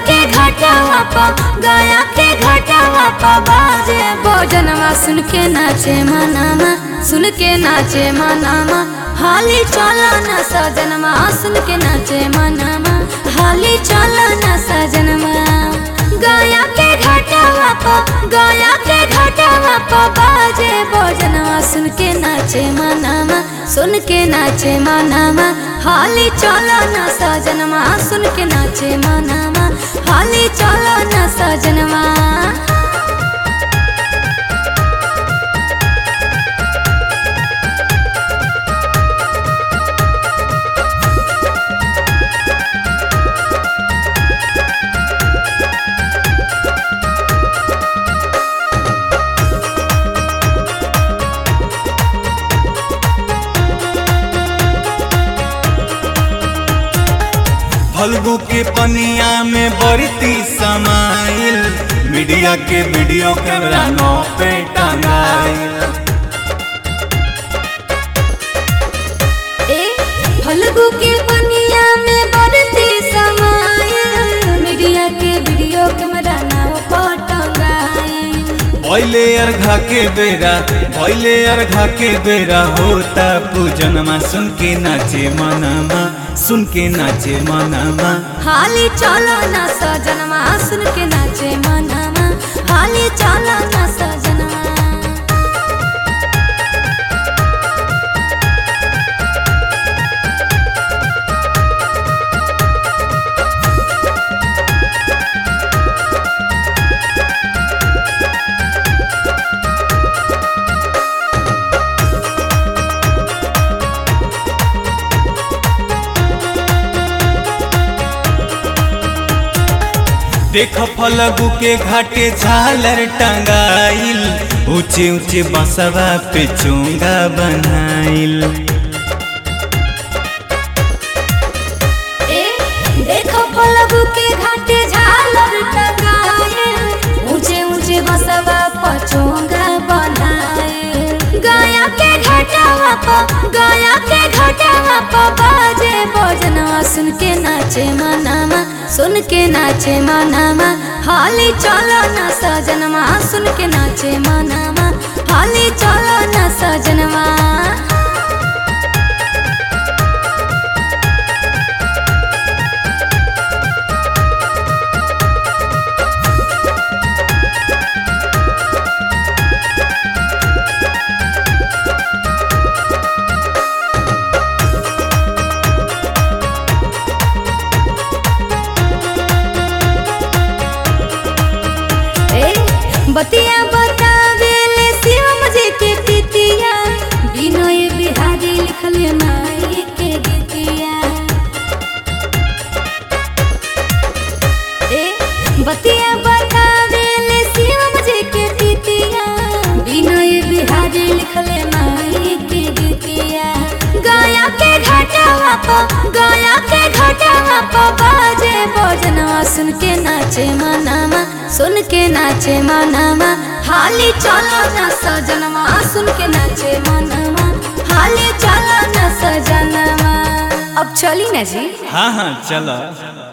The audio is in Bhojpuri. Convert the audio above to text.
के घाटावा पा गया के घाटावा पा बाजे भोजनवा सुन के नाचे मनामा सुन के नाचे मनामा हाली चला न सजनमा सुन के नाचे मनामा हाली चला न सजनमा गया के घाटावा पा गया के घाटावा पा बाजे भोजनवा सुन के नाचे मनामा सुन के नाचे मनामा हाली चला न सजनमा सुन के नाचे मनामा हाली चला न सजनमा फल्गु के पनिया में बरती समाइल मीडिया के वीडियो कैमरा नो पे टंगाइल ए फल्गु के पनिया में बढ़ती समायल मीडिया के वीडियो कैमरा नाव पटंगाए भैले अर्घा के बेरा भैले अर्घा के बेरा होता पूजनमा सुन के नाचे मनमा सुन के नाचे मनमा हाली चलो न सजनमा सुन के नाचे मनमा हाली चलो न सजनमा देख फलगु के घाटे झालर टंगाइल ऊंचे ऊंचे बसवा पे चोंगा बनाइल ए देखो फलगु के घाटे झालर टंगाए ऊंचे ऊंचे बसवा पचोंगा बनाए गया के घाटावा पा गया के घाटावा पा बाजे भोजनवा सुन के नाचे मनामा सुन के नाचे मनामा हाली चलो न सजनमा सुन के नाचे मनामा हाली चलो न सजनमा ए, बतिया बतावेले शिवम जी के पितिया विनय बिहारी लिखले माई के गीतिया ए बतिया बतावेले शिवम जी के पितिया विनय बिहारी लिखले माई के गीतिया गया के घाटावा पा गया के घाटावा पा बाजे भोजनवा सुन के नाचे मनामा सुन के नाचे मनामा हाली चलो न सजनवा सुन के नाचे मनामा हाली चलो न सजनवा अब चली ना जी हाँ हाँ चलो